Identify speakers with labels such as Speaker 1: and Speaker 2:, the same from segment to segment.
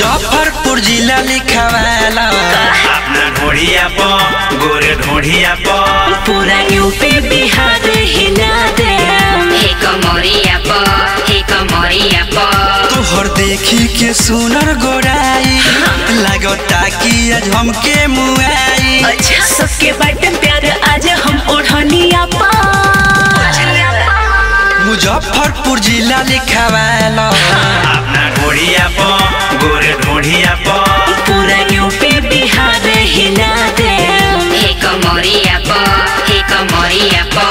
Speaker 1: मुजफ्फरपुर जिला लिखवाला
Speaker 2: अपना ढोढ़िया प गोरे ढोढ़िया प
Speaker 3: पूरा यूपी बिहार हिला दे
Speaker 4: हे कमरिया प हे कमरिया प
Speaker 1: तोहर देखी के सुनर गोराई लागता कि आज हमके मुआई
Speaker 3: अच्छा सबके बाटे प्यार आज हम ओढ़निया पा
Speaker 1: मुजफ्फरपुर जिला लिखवाला
Speaker 2: अपना ढोढ़िया प गोरे ढोढ़िया प
Speaker 3: पूरा यूपी बिहार हिला दे
Speaker 4: हे कमरिया प हे कमरिया प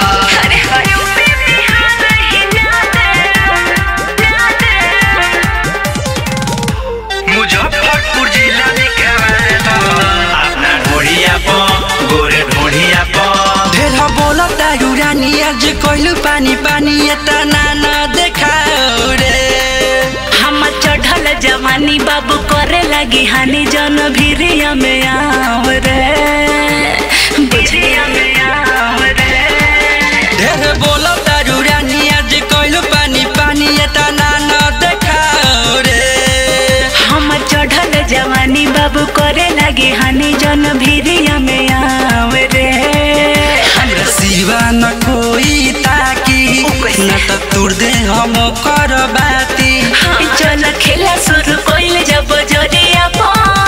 Speaker 1: मुजफ्फरपुर जिला लिखवाला
Speaker 2: अपना ढोढ़िया प गोरे ढोढ़िया प
Speaker 1: ढेर बोलता युरानी आज कइलू पानी पानी एतना न देखाओ रे
Speaker 3: हम चढ़ल जवानी बाबू करे लगी हानि जन भिरिया में आव रे भिरिया में आव रे
Speaker 1: ढेर बोलता युरानी आज कइलू पानी पानी एतना न देखाओ रे
Speaker 3: हम चढ़ल जवानी बाबू करे लगी हानि जन भिरिया में आव रे
Speaker 1: हमरा सिवा न कोई ताकी न त तुर दे हम कर बाती
Speaker 3: चल खेला शुरू कइल जब जरिया पा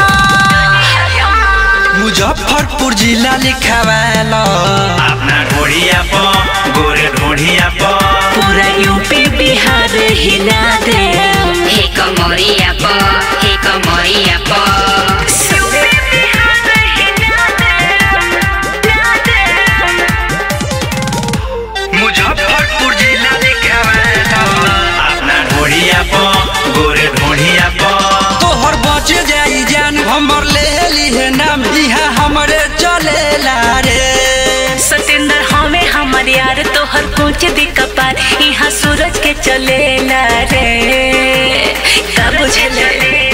Speaker 1: मुजफ्फरपुर जिला लिखवाला
Speaker 2: अपना ढोढ़िया प गोरे ढोढ़िया प
Speaker 3: पूरा यूपी बिहार हिला दे
Speaker 4: हे कमरिया प हे कमरिया प
Speaker 1: मुजफ्फरपुर जिला लिखवाला
Speaker 2: अपना ढोढ़िया प गोरे ढोढ़िया प
Speaker 1: तोहर बच जाई जान हमर ले लीहे नाम इहा हमरे चलेला रे
Speaker 3: सतेंद्र हमें हमार यार तोहर पूछ दी कपार यहाँ सूरज के चलेला रे का बुझले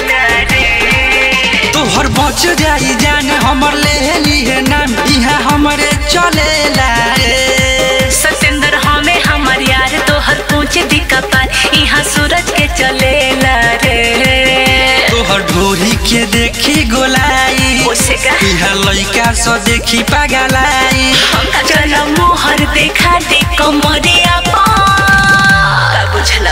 Speaker 1: तोहर बच जाई जान हमर ले लीहे नाम इहा हमरे चलेला रे
Speaker 3: सतेंद्र हमें हमार यार तोहर पूछ दी कपार यहाँ सूरज के चलेला रे
Speaker 1: तोहर ढोरी के देखी गोलाई
Speaker 3: ओसे का
Speaker 1: इहा लइका सो देखी पागलाई
Speaker 3: चल मोहर देखा दे कमरिया पा का बुझला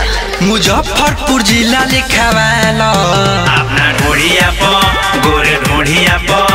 Speaker 1: मुजफ्फरपुर जिला लिखवाला
Speaker 2: अपना ढोढ़िया प गोरे ढोढ़िया प